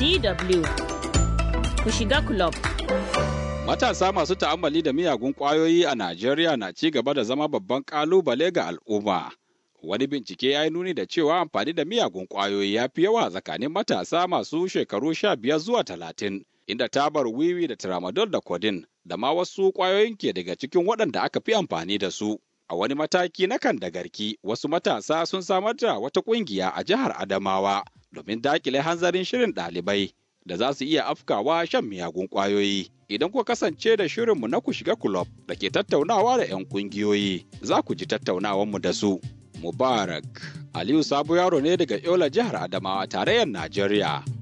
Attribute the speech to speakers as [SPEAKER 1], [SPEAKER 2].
[SPEAKER 1] DW ku shiga club.
[SPEAKER 2] Matasa masu ta'ammali da miyagun ƙwayoyi a Najeriya na ci gaba da zama babban ƙalubale ga al'umma. Wani bincike ya yi nuni da cewa amfani da miyagun ƙwayoyi ya fi yawa tsakanin matasa masu shekaru sha biyar zuwa talatin, inda tabar wiwi da tramadol da codeine da ma wasu ƙwayoyin ke daga cikin waɗanda aka fi amfani da su. A wani mataki na kan da garki, wasu matasa sun samar da wata ƙungiya a jihar Adamawa domin dakile hanzarin shirin ɗalibai da za su iya afkawa shan miyagun ƙwayoyi. Idan kuka kasance da shirinmu na ku shiga kulob da ke tattaunawa da 'yan ƙungiyoyi, za ku ji tattaunawanmu da su. Mubarak Aliyu Sabo yaro ne daga Yola jihar Adamawa tarayyar Najeriya.